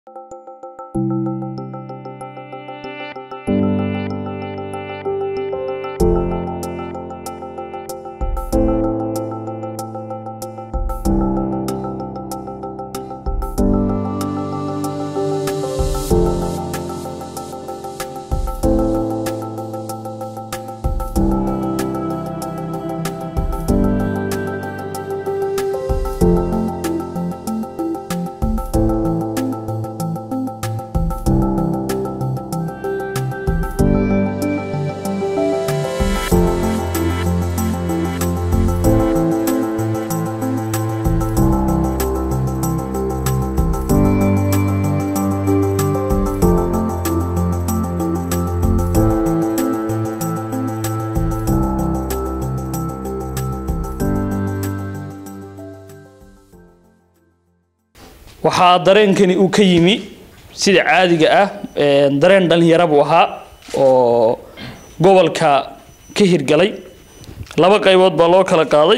waxaa dareenkani uu ka yimi sida caadiga ah dareen dhalinyaro buu ahaa oo gobolka ka hirgalay laba qaybood baa loo kala qaaday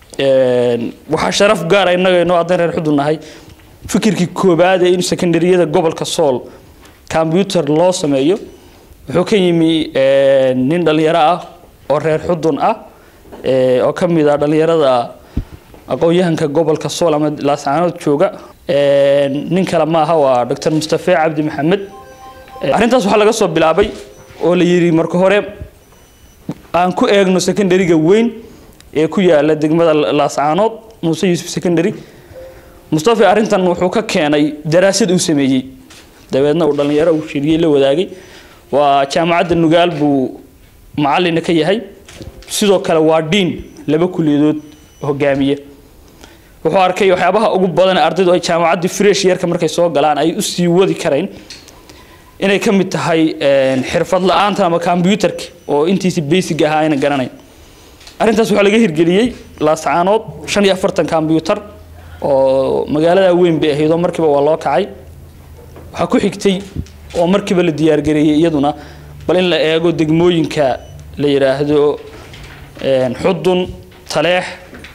waxaa sharaf gaara innaga inoo addan reer xudun nahay fikirkii koobaad ee in secondariyada gobolka sool combyuter loo sameeyo wuxuu ka yimi nin dhalinyaro ah oo reer xudun ah oo ka mid ah dhalinyarada aqoon-yahanka gobolka sool ama laascaanood jooga nin kale maaha waa dr mustafe cabdi maxamed arrintaas waxaa laga soo bilaabay oo la yidhi marka hore aan ku eegno secondariga weyn ee ku yaala degmada laascaanood muuse yuusuf secondary mustafe arrintan wuxuu ka keenay daraasad uu sameeyey dabeedna uu dhallinyaro uu shiriyey la wadaagay waa jaamacadda nugaal buu macalina ka yahay sidoo kale waa diin laba kuliyadood hogaamiye wuxuu arkay waxyaabaha ugu badan ardaydu ay jaamacaddii fresh yarka markay soo galaan ay u sii wadi karayn inay ka mid tahay xirfad la-aanta ama combyuterka oo intiisi basic ahaa ayna garanayn arrintaas waxaa laga hirgeliyey laascaanood shan iyo afartan combyuter oo magaalada weyn bay ahayd oo markiiba waa loo kacay waxaa ku xigtay oo markiiba la diyaargareeyey iyaduna bal in la eego degmooyinka la yidhaahdo xudun taleex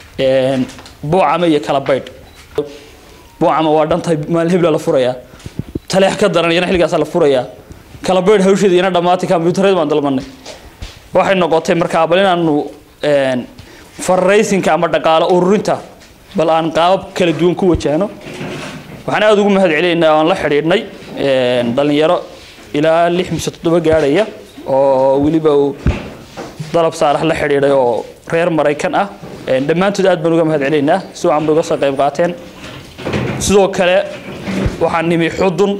buucame iyo kala baydh buucama waa dhantahay maalin hebla la furayaa taleex ka daran iyana xilligaasaa la furayaa kala baydh hawsheeda iyana dhammaatay combyuutareed baan dalbanay waxay noqotay markaa bal inaanu fararaysinka ama dhaqaalo ururinta bal aan qaabab kala duwan ku wajahno waxaan aada ugu mahad celinaynaa aan la xidhiidhnay dhalinyaro ilaa lix mise toddoba gaadhaya oo weliba uu dalab saalax la xidhiidhay oo reer maraykan ah dhammaantood aad baan uga mahad celinaynaa si wacan bay uga soo qayb qaateen sidoo kale waxaan nimi xudun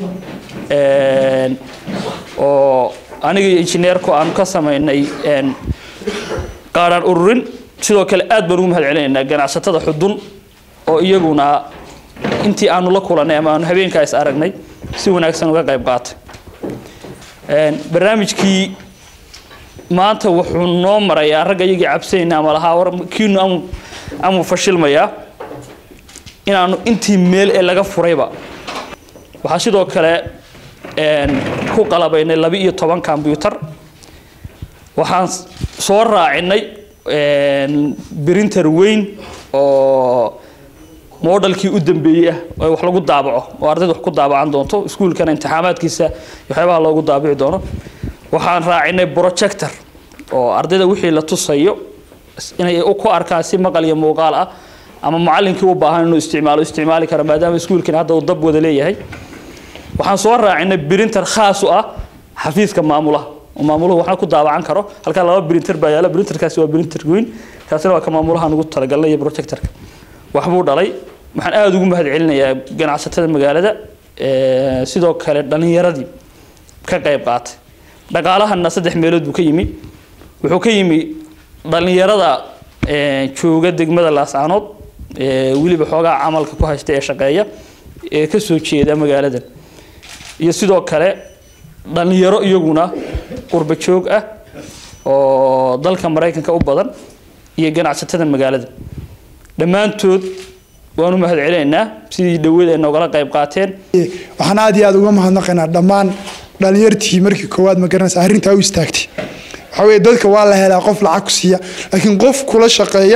oo aniga iyo injineerku aanu ka samaynay qaadhaan ururin sidoo kale aad baan ugu mahad celinaynaa ganacsatada xudun oo iyaguna intii aanu la kulannay ama aanu habeenkaa is aragnay si wanaagsan uga qayb qaatay barnaamijkii maanta wuxuu noo marayaa ragga iyagii cabsanayna ama lahaa war kiinu amu amu fashilmayaa inaanu intii meel ee laga furayba waxaa sidoo kale ku qalabaynay laba iyo toban combyuter waxaan soo raacinay brinter weyn oo modelkii u dambeeyey ah oo wax lagu daabaco oo ardayda wax ku daabacan doonto iskuulkana imtixaamaadkiisa waxyaabaha loogu daabici doono waxaan raacinay projector oo ardayda wixii la tusayo inay ku arkaan si maqal iyo muuqaal ah ama macallinkii u baahan inuu isticmaalo isticmaali karo maadaama iskuulkan hadda uu dab wada leeyahay waxaan soo raacinay printer khaas u ah xafiiska maamulaha oo maamuluhu waxna ku daabacan karo halkaa laba printer baa yaala printerkaasi waa printer weyn kaasina waa ka maamulahan ugu talagalnay iyo projectorka waxbuu dhalay waxaan aada ugu mahad celinayaa ganacsatada magaalada sidoo kale dhallinyaradii ka qayb qaatay dhaqaalahana saddex meelood buu ka yimi wuxuu ka yimi dhallinyarada jooga degmada laascaanood weliba xoogaa camalka ku haysta ee shaqeeya ee ka soo jeeda magaaladan iyo sidoo kale dhallinyaro iyaguna qurba joog ah oo dalka maraykanka u badan iyo ganacsatada magaalada dhammaantood waan u mahad celinaynaa sidii dhaweed ay noogala qayb qaateen waxaan aad iyo aad uga mahadnaqaynaa dhammaan dhalinyartii markii koowaad ma garanaysa arrintaa u istaagtay waxaa weeye dadka waa la helaa qof lacag ku siiya laakiin qof kula shaqeeya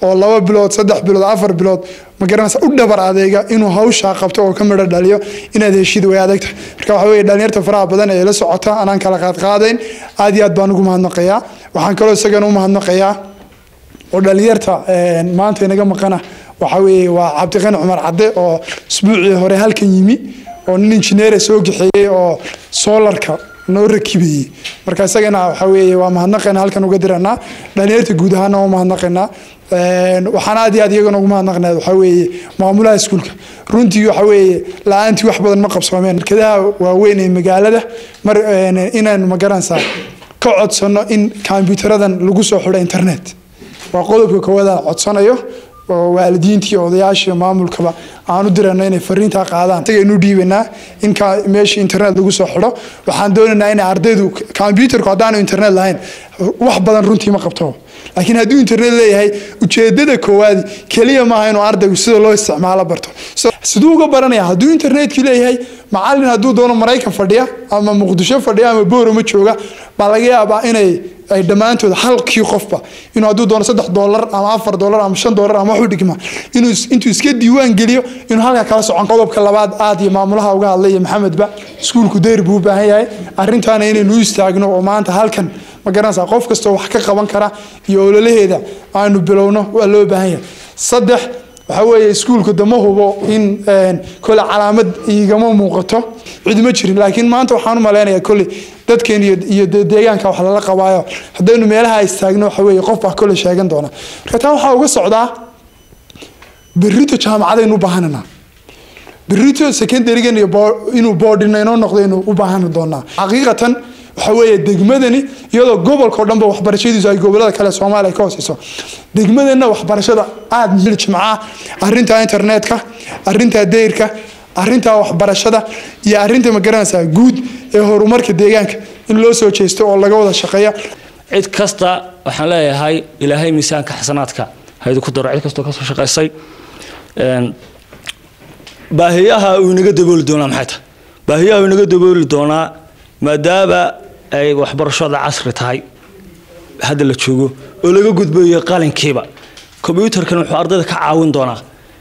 oo laba bilood saddex bilood afar bilood ma garanaysa u dhabar adeega inuu hawshaa qabto oo ka midho dhaliyo inaad heshid way adagta marka waxa weeye dhalinyarta faraha badan ee la socota anaan kala qaadqaadayn aad iyo aad baan ugu mahadnaqayaa waxaan kaloo isagana u mahadnaqayaa oo dhalinyarta maanta inaga maqana waxa weeye waa cabdiqani cumar cadde oo isbuucii hore halkan yimi oo nin injineera soo gaxeeyey oo soolarka noo rakibayey marka isagana waxa weeye waa mahadnaqayna halkan uga diranaa dhalinyarta guud ahaana waa mahadnaqaynaa waxaan aad iyo aad iyagana ugu mahadnaqnaa waxa weeye maamulaha iskuulka runtii waxa weeye la-aantii wax badan ma qabsoomeen shirkadaha waaweyn ee magaalada mar inaan magaranaysaa ka codsano in kombiyuutaradan lagu soo xidho internet waa qodobka koowaad aan codsanayo oo waalidiintii odayaashii maamulkaba aan u dirano inay fariintaa qaadaan isagaynu dhiibanaa in meesha internet lagu soo xidho waxaan doonaynaa inay ardaydu kombyuutarku haddaanu internet lahayn wax badan runtii ma qabto laakiin hadduu internet leeyahay ujeedada koowaad keliya maaha inuu ardaygu sida loo isticmaalo barto siduu uga baranaya hadduu internetkii leeyahay macalin hadduu doono maraykan fadhiya ama muqdisho fadhiya ama boorama jooga baa laga yaabaa inay ay dhammaantood halkii qofba inuu hadduu doono saddex doolar ama afar doolar ama shan doolar ama waxu dhigma inuu intuu iska diiwaan geliyo inuu halkaa kala socon qodobka labaad aad iyo maamulaha uga hadlay iyo maxamedba iskuulku dayr buu u baahan yahay arrintaana inaynu u istaagno oo maanta halkan ma garanaysaa qof kastoo wax ka qaban kara iyo ololaheeda aanu bilowno waa loo baahan yahay saddex waxa weeye iskuulku dama hubo in kole calaamad igama muuqato cidma jirin laakiin maanta waxaan u malaynayaa kole dadkeen iyo deegaanka wax lala qabaayo haddaynu meelaha istaagno waxa weeye qof baa kole sheegan doona marka taa waxaa uga socdaa berrito jaamacadaynu u baahananaa berrito secondarygan iyo inuu boardina inoo noqdo inuu u baahan doonaa xaqiiqatan waxa weeye degmadani iyadoo gobolkao dhanba waxbarashadiisu ay gobolada kale soomaaliya ka hooseyso degmadana waxbarashada aada jimcaha arinta internetka arinta dayrka arinta waxbarashada iyo arinta magaranaysaa guud ee horumarka deegaanka in loo soo jeesto oo laga wada shaqeeya cid kasta waxaan leeyahay ilaahay miisaanka xasanaadka haydu ku daro cid kastoo kasoo shaqaysay baahiyaha uu inaga dabooli doonaa maxay tahay baahiyaha uu inaga dabooli doonaa maadaama ay waxbarashada casri tahay hadda la joogo oo laga gudbayo qalinkiiba kombyuutarkan wuxuu ardayda ka caawin doonaa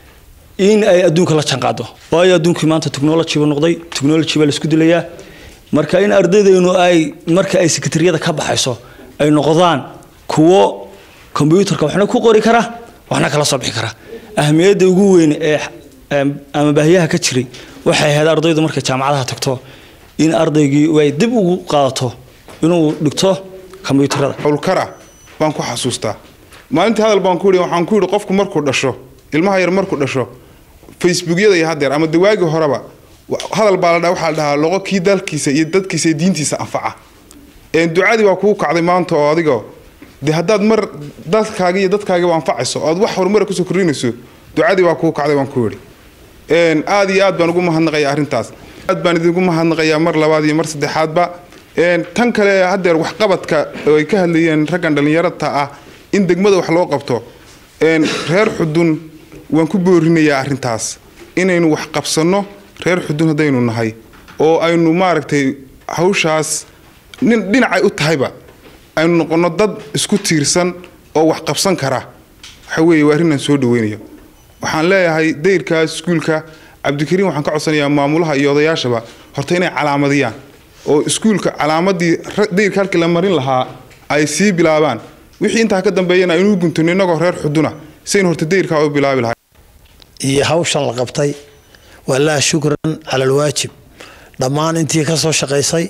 in ay adduunka la janqaado waayo adduunkii maanta technology buu noqday technology baa la isku dilayaa marka in ardaydeenu ay marka ay sekatariyada ka baxayso ay noqdaan kuwo kombyuutarka waxna ku qori kara waxna kala soo bixi kara ahmiyadda ugu weyn ee ama baahiyaha ka jiray waxay ahayd ardaydu markay jaamacadaha tagto in ardaygii ay dib ugu qaadato inuu dhigto kombyuutarada howlkara baan ku xasuustaa maalintii hadal baan ku yidhi waxaan ku yidhi qofku markuu dhasho ilmaha yar markuu dhasho facebookyada iyo hadeer ama dawaagii horeba hadal baa la dhaa waxaa la dhahaa loqo kii dalkiisa iyo dadkiisa iyo diintiisa anfaca ducadii waa kugu kacday maanta oo adigo de haddaad mar dalkaaga iyo dadkaagiba anfacayso ood wax horumara kusoo kordhinayso ducadii waa kugu kacday baan ku yidhi aad iyo aad baan ugu mahadnaqaya arrintaas aad baan idinku mahadnaqayaa mar labaad iyo mar saddexaadba tan kale hadeer waxqabadka oo ay ka hadlayeen raggan dhallinyarata ah in degmada wax loo qabto reer xudun waan ku boorinayaa arrintaas inaynu wax qabsanno reer xudun haddaynu nahay oo aynu maaragtay hawshaas nin dhinacay u tahayba aynu noqonno dad isku tiirsan oo wax qabsan kara waxa weeye waa arrin aan soo dhaweynayo waxaan leeyahay dayrkaas iskuulka cabdikariim waxaan ka codsanayaa maamulaha iyo odayaashaba horta inay calaamadiyaan oo iskuulka calaamadii dayrka halkii la marin lahaa ay sii bilaabaan wixii intaa ka dambeeyana aynu guntano innagoo reer xuduna siaynu horta dayrkaa u bilaabi lahay iyo hawshan la qabtay walaah shukran cala alwaajib dhammaan intii ka soo shaqaysay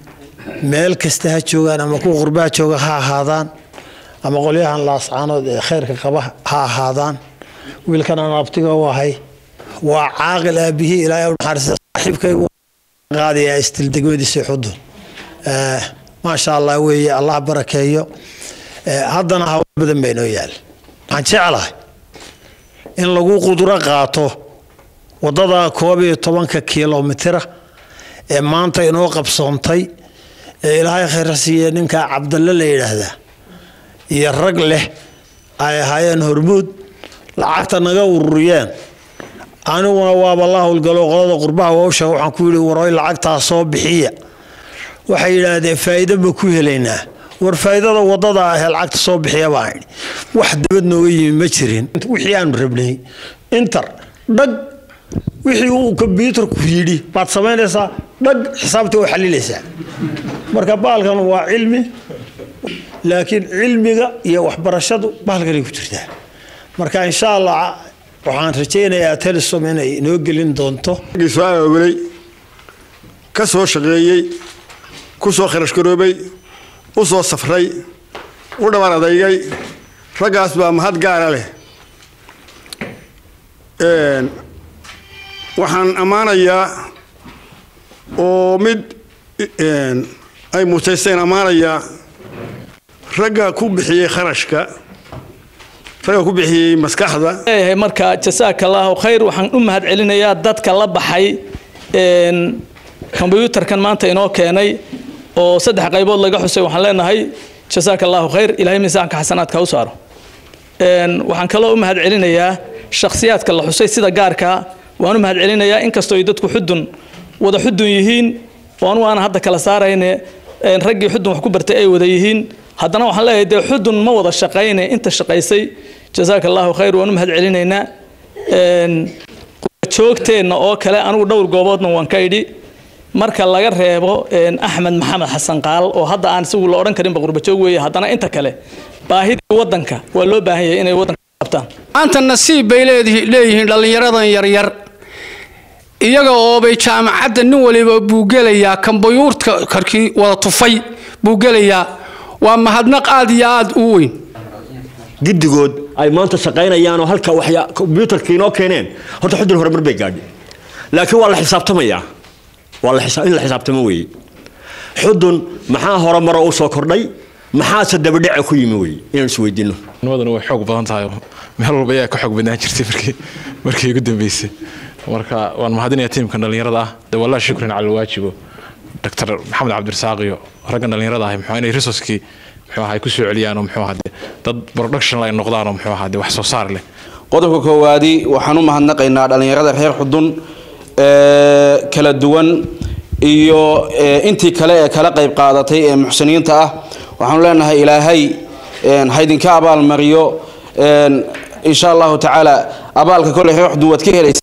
meel kasta ha joogaan ama kuwa qurbaha jooga ha ahaadaan ama qolyahan laascaanood ee khayrka qaba ha ahaadaan wiilkan aan abtiga u ahay waa caaqil aabihii ilaahay u naxariista saaxiibkaygu qaadaya istil degmadiisa xudun maasha allah weeye allah barakeeyo haddana hawl badan baa inoo yaal waxaan jeclahay in lagu qudro qaato wadada koob iyo tobanka kilomitira ee maanta inoo qabsoontay ee ilaahay khayra siiye ninka cabdalle la yidhaahdaa iyo rag leh ay ahaayeen hormuud lacagta naga ururiyeen aniguna waaba la howlgalo qolada qurbaha wawsha waxaan ku yidhi waroy lacagtaa soo bixiya waxay yidhaahdeen faa'iido ma ku helaynaa war faa'iidada wadada ahee lacagta soo bixiya baan idhi wax dabad nooga yimi ma jirin wixii aanu rabnay inter dhag wixii uu kombyuutarku yidhi baad samaynaysaa dhag xisaabta waa xalilaysaa marka baalkan waa cilmi laakiin cilmiga iyo waxbarashadu baalkanay ku jirtaa marka insha allah waxaan rajaynayaa telesom inay inoo gelin doonto soo aawilay ka soo shaqeeyey ku soo kharash garoobay u soo safray u dhaban adaygay raggaas baa mahad gaara leh waxaan ammaanayaa oo mid ay mutaysteen ammaanayaa ragga ku bixiyey kharashka ragga ku bixiyey maskaxda leeyahay marka jasaaka allaahu khayr waxaan u mahad celinayaa dadka la baxay kombyuutarkan maanta inoo keenay oo saddex qaybood laga xusay waxaan leenahay jasaaka allaahu khayr ilaahay miisaanka xasanaadka u saaro waxaan kaloo u mahad celinayaa shakhsiyaadka la xusay sida gaarka waan u mahad celinayaa inkastoo ay dadku xudun wada xudun yihiin oo anugu aan hadda kala saarayne raggii xudun wax ku bartay ay wada yihiin haddana waxaan leeyahay dee xudun ma wada shaqayne inta shaqaysay jasaaka allaahu khayr waan u mahad celinaynaa joogteenna oo kale anigu dhowr gooboodna waan ka idhi marka laga reebo axmed maxamed xasan qaal oo hadda aan isagu la odhan karinba qurbajoog weeye haddana inta kale baahidii waddanka waa loo baahan yahay inay waddanka qabtaan maanta nasiib bay leeyihiin dhallinyaradan yaryar iyaga oobay jaamacadda nin waliba buu gelayaa kambayuurta karkii wada tufay buu gelayaa waa mahadnaq aad iyo aad u weyn giddigood ay maanta shaqaynayaanoo halka waxya kombyuutarka inoo keeneen horta xudun horumar bay gaadhay laakiin waa la xisaabtamayaa waa la in la xisaabtamo weeye xudun maxaa horumaro u soo kordhay maxaase dabadhaca ku yimi weye inaan isweydiino nimaduna way xoog badan tahay meel walba ayaa ka xoog badnaan jirtay markii markii ugu dambeysay marka waan mahadinayaa tiimka dhallinyarada ah de wallahi shukran cala alwaajibo dr maxamed cabdirasaaq iyo raggan dhallinyarada ahay muxuu inay resourcekii muxuu ahaa ay ku soo celiyaan oo muxuu ahaa dad production ay noqdaan oo muxuu ahaa wax soo saar leh qodobka koowaadi waxaan u mahadnaqaynaa dhallinyarada reer xudun ee kala duwan iyo intii kale ee kala qayb qaadatay ee muxsiniinta ah waxaanu leenahay ilaahay haydinka abaalmariyo insha allahu tacaala abaalka kole reer xudun waad ka helaysa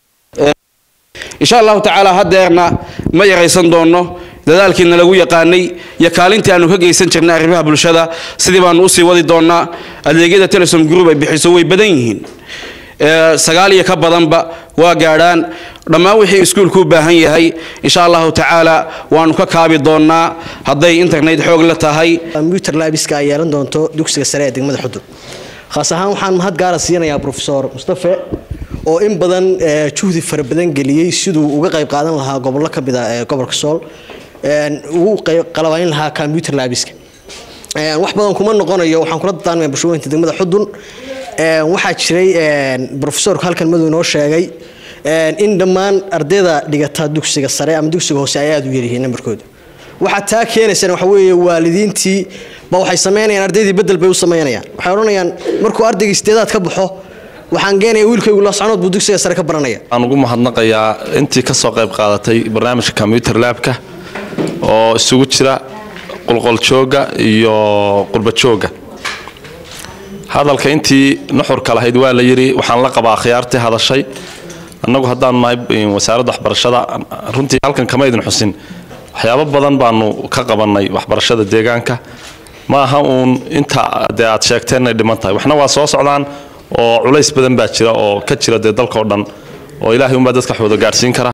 insha allahu tacaala hadeerna ma yaraysan doono dadaalkiina lagu yaqaanay iyo kaalintii aanu ka geysan jirnay arrimaha bulshada sidii baanu usii wadi doonaa adeegyada telesom group ay bixiso way badan yihiin sagaal iyo ka badanba waa gaadhaan dhammaan wixii iskuulku u baahan yahay insha allahu tacaala waanu ka kaabi doonaa hadday internet xoog la tahay combyuter laabiska ay yeelan doonto dugsiga sare ee degmada xudun khaas ahaan waxaan mahad gaara siinayaa profesor mustafe oo in badan juhdi fara badan geliyey siduu uga qayb qaadan lahaa gobollo ka mid a ee gobolka sool ugu qalabayn lahaa combyuter laabiska wax badan kuma noqonayo waxaan kula dadaanmaya bulshooyinka degmada xudun waxaa jiray profesorku halkan madu inoo sheegay in dhammaan ardayda dhigata dugsiga sare ama dugsiga hoose ay aada u yaryihiin nambarkooda waxaa taa keenaysana waxa weeye waalidiintii ba waxay samaynayaan ardaydii bedel bay u samaynayaan waxay odhanayaan markuu ardayga sideedaad ka baxo waxaan geenaya wiilkaygu lascanood buu dugsiga sare ka baranaya waxaan ugu mahadnaqayaa intii ka soo qayb qaadatay barnaamijka combyuter labka oo isugu jira qulqoljooga iyo qurbajooga hadalka intii nuxurka lahayd waa la yidhi waxaan la qabaa khiyaartii hadashay annagu haddaan nahay wasaaradda waxbarashada runtii halkan kama idin xusin waxyaabo badan baanu ka qabannay waxbarashada deegaanka ma aha uun inta dee aad sheegteen inay dhiman tahay waxna waa soo socdaan oo culays badan baa jira oo ka jira dee dalkao dhan oo ilaahay unbaa dadka xooda gaadhsiin kara